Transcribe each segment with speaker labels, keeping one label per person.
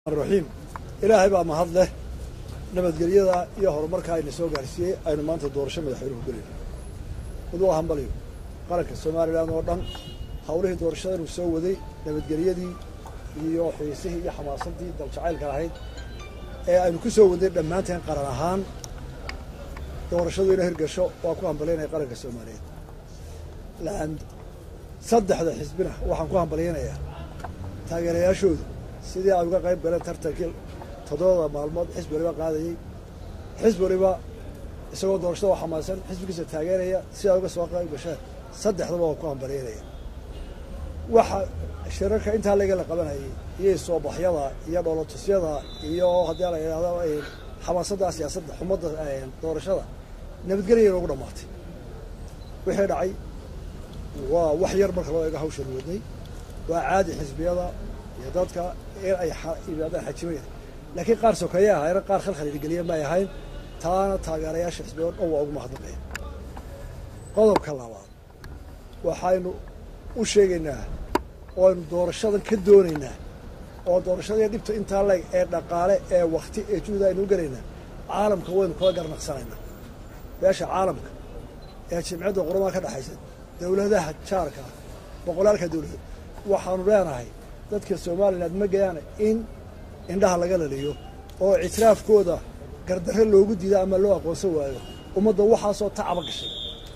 Speaker 1: raxiim ilaahay baa mahad leh nabadgelyada iyo horumarka ayna soo gaarsiiyey aynu maanta doorasho madaxweynuhu gelayno mid waa hambaliyo qaranka somalilan oo dhan hawlihii doorashadanu soo waday nabadgelyadii iyo xiisihii iyo xamaasadii daljacaylka lahayd ee aynu ku soo waday dhammaanteen qaran ahaan doorashadu ina hirgasho waa ku hambalyaynaya qaranka soomaaliyeed lan saddexda xisbina waxaan ku hambalyaynayaa taageerayaashooda sidii ay uga qayb galeen tartankii toddobada maalmood xisbi waliba qaadayey xisbi waliba isagoo doorashada oo xamaasan xisbigiisa taageeraya si ay uga soo qayb gasheen saddexdaba waa ku hambalyaynaya waxa shirarka intaa laga la qabanayay iyo soobaxyada iyo dhoolotusyada iyo haddii la yidhahdo xamaasadda siyaasadda xumadda doorashada nabadgelya inoogu dhammaatay wixii dhacay waa wax yar marka loo eego hawshan wadnay waa caadi xisbiyada iyo dadka in ay yimaadaan xajimayna laakiin qaar sokeeye ahayna qaar khalkhal idingeliya may ahayn taana taageerayaasha xisbiya o dhan waa ugu mahadnaqaya qodobka labaad waxaynu u sheegaynaa oo aynu doorashadan ka doonaynaa oo doorashadii dhibta intaa leeg ee dhaqaale ee wakti ee juhda aynu u gelaynaa caalamka waynu kula garnaqsanaynaa beesha caalamka ee jimcadda quramaha ka dhexaysa dowladaha jaarka boqolaalka dowladood waxaanu leenahay dadka somalilan ma gayaan in indhaha laga laliyo oo ictiraafkooda gardarre loogu diida ama loo aqoonsan waayo ummadda waxaasoo tacaba gashay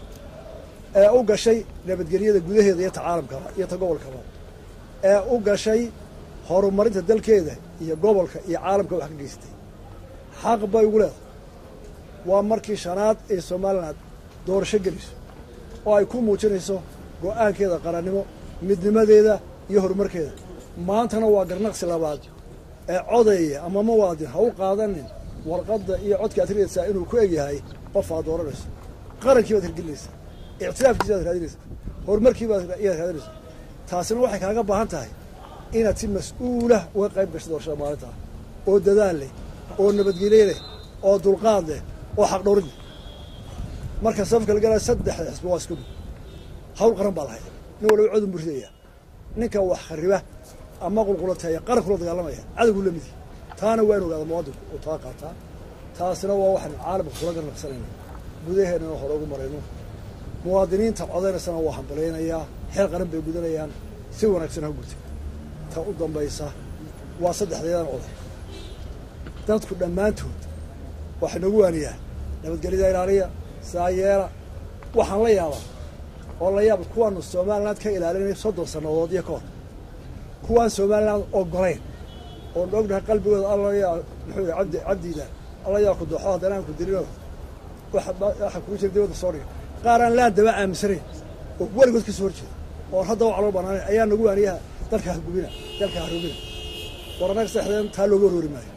Speaker 1: ee u gashay nabadgelyada gudaheeda iyo ta caalamkaba iyo ta gobolkaba ee u gashay horumarinta dalkeeda iyo gobolka iyo caalamka wax ka geystay xaq bay ugu leedahay waa markii shanaad ee somalilan doorasho geliso oo ay ku muujinayso go-aankeeda qarannimo midnimadeeda iyo horumarkeeda maantana waa garnaqsi labaad ee codeeya ama muwaadin ha u qaadanin warqadda iyo codka aad ridaysaa inuu ku egyahay qof aad dooranayso qarankii baad hirgelinaysaa ictiraafkiisi baad raadinaysaa horumarkii baad iyaad raadinaysaa taasina waxay kaaga baahan tahay inaad si mas-uulah uga qayb gasho doorashada maalintaa oo dadaal leh oo nabadgelye leh oo dulqaad leh oo xaqdhowrid leh marka safka la galaya saddexda xisbi waa isku mid hawl qaran baa lahayd nin waliba codun buu ridaya ninka wax khariba ama qulqulateeya qaran kula dagaalamaya cadowgu la midi taana waa in ogaada muwaadinku uu taa qaataa taasina waa waxaynu caalamka kula garnaqsanayna gudaheennana hore ugu marayno muwaadiniinta codaynaysana waa hambalaynayaa xeel qaran bay gudanayaan si wanaagsan ha gurtay ta u dambaysa waa saddexdeedan oday dadku dhammaantood waxay nagu waaniyaa nabadgelyada ilaaliya saayeela waxaan la yaabaa oo la yaaba kuwaanu somaliland ka ilaalinay soddon sannadood iyo ka hor kuwaan somaliland ogolayn oon ognahay qalbigooda allayaa muxuu yidhi cabdi cabdiida alla yaa ku dooxo haddana aan ku dilino waxa kugu jira dibadda soo dhiga qaar aan laan daba aaminsanayn oo weligood ka soo hor jeeda oon hadda wax loo banaanayn ayaa nagu waaniyaha dalka hagubina dalka harubina war annaga saxdeen taa looga warwari maayo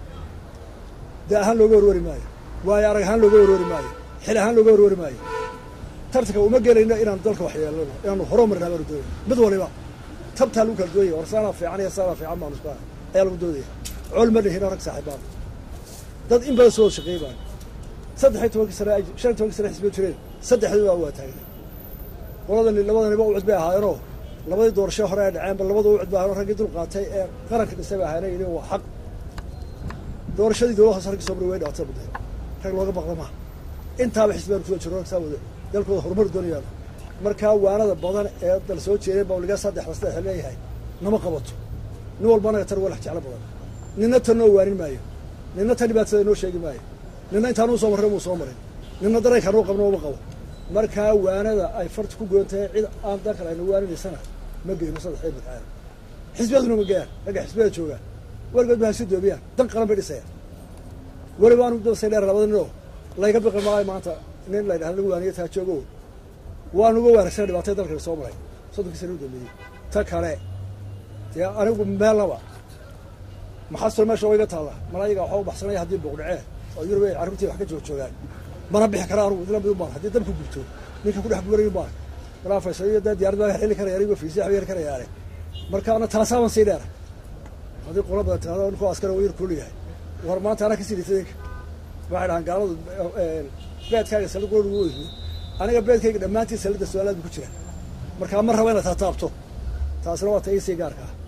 Speaker 1: da ahaan looga warwari maayo waayo arag ahaan looga warwari maayo xil ahaan looga warwari maayo tartanka uma gelayno inaanu dalka wax yeelano inaanu horumarina baanu doonayna mid waliba tabtaa lagu kala doonaya war saanaa fiican iyo saanaa fiican baanu isku ayaa lagu doodaya col ma dhihino rag saaxiibaan dad in badan soo wada shaqeey baan saddex iyo tobankii sane ay shan iyo tobankii sane xisbiyo jireen saddexdooda waa taagnay qoladani labadaniba ucud bay ahaayeenoo labadii doorasho hore ay dhaceenba labada ucud bay ahaayeen raggii dul qaatay ee qaranka dhisay bay ahaayeen yidhi waa xaq doorashadii dowlad hoose raggii soo maray way dhactay mudday rag looga baqda maaha intaaba xisbiyaan kusoo jiro rag saa wada dalkooda horumar doonayaan markaa waanada badan ee dal soo jeeday bawliga saddexda saddex leeyahay nama qabato nin walba anaga tan walax jeclo badan ninna tan noo waanin maayo ninna tan dhibaatada noo sheegi maayo ninna intaanuu soo marray muu soo marin ninna daraykanuu qabno uma qabo markaa waanada ay farta ku goon tahay cid aan dalkan ayna waaninaysana ma geyno saddex iyo midcaana xisbiyaduna ma geyaan ragga xisbiyada joogaan weligood ba hasi doomiyaan dan qaran bay dhisayaan weliba aanu dabasay dheer labada ninoo layga biqi maayo maanta nin la ydhahda lagu waaniyo taa joogo waanu uga waanagsana dhibaatay dalkana soo maray soddonkii sana u dambeeyey ta kale dee anigu meelnaba maxasoo meesha wayga taalla mana ayaga waxaa u baxsanaya haddii buuqdhacee oo yurub ay carruurtii wax ka joog joogaan mana bixi kara anugu idla mid umaan haddii dabku gubto ninka ku dhex guurayo maan malaa faysal iyo dee diyarad baa heli karaya anigo fiisi waxba yar karayaane marka ana taasaaban sii dheera haddii qola badan tirahdo ninkoo askari uu yar kulul yahay war maanta anaa kasii dhitay ninka waxay dhahaan gaaladu beedkaaga salid qura lagu weydiyo aniga beedkayga dhammaantii salidda su-aalaad bu ku jira markaa ma raba inaad taataabto taasina waa ta iisii gaarka ah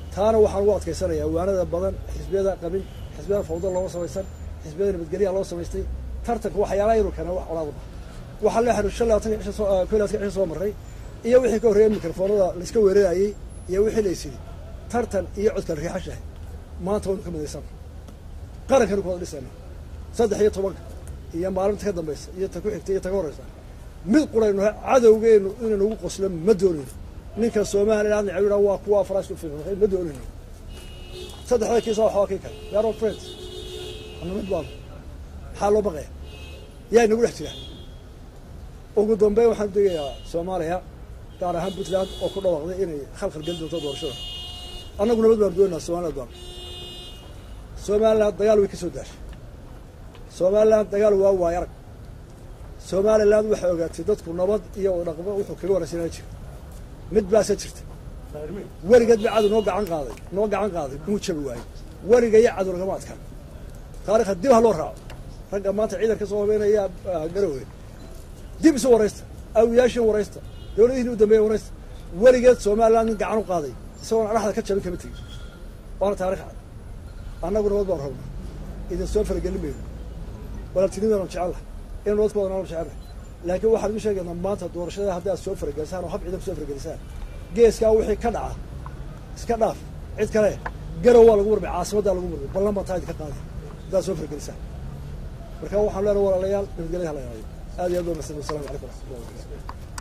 Speaker 1: taana waxaan ugu adkaysanayaa waanada badan xisbiyada qabin xisbiyada fawda looga samaysan xisbiyada nabadgelyaha loo samaystay tartanka waxyaalaha inuu keenay wax olaadu bah waxaa la xidhu shan labaatan cisho soo ko labaatan cisho soo marray iyo wixii ka horreeyay mikrofoonada laiska weerarayey iyo wixii la ysidhi tartan iyo codkal riixashahay maanta waynu ka midaysan qarankanu ku wada dhisayna saddex iyo tobanka iyo maalinta ka dambaysa iyo ta ku xigta iyo ta ka horreysa mid quraynu cadowgeenu inaynu ugu qoslo ma doonayno ninka somaliland necab waa kuwa faraska ufiiqay ma doonayno saddexda kiisa waxaa kii kale we are all friends ana mid baanu maxaa loo baqaya yaa inagu dhex jira ugu dambeyn waxaan degayaa soomaaliya gaar ahaan puntland oo ku dhawaaqday inay khalkhal geli doonto doorashada annagu nabad baanu doonaynaa somaliland baanu somaliland dagaal way ka soo daashay somaliland dagaal waa waay arag somaliland waxay ogaatay dadku nabad iyo dhaqmo wuxuu kaga waraysanaa jira mid baase jirta weligeed ba cadow noo gacan qaaday noo gacan qaaday muu jabi waayo weliga iyo cadow lagama adkaan taarikha dib ha loo raaco ragga maanta ciidanka soo habeynaya garowe dib isu waraysta awiyaashii waraysta dawladihiin u dambeeya waraysta weligeed somaliland nin gacan u qaaday isagoon adhaxda ka jabin kama tegin waana taarikh cad annagu nabad baan rabna idin soo faragelin mayno walaaltinimadanu jecelaha in nabad ku wadanaanu jecelnahay laakiin waxaan idin sheegaynaa maanta doorashada haddii aad soo faragelisaan oo hab ciidan ku soo faragelisaan geeskaa wixii ka dhaca iska dhaaf cid kale garow waa lagu murmay caasimaddaa lagu murmay ballan baa taa idinka qaaday haddaad soo faragelisaan marka waxaan leenahay walaalayaal nabadgelyaha la ilaaliyo aad iyo aad waa mahadsan wassalamu calaykum waraxmatullahi wabarakatu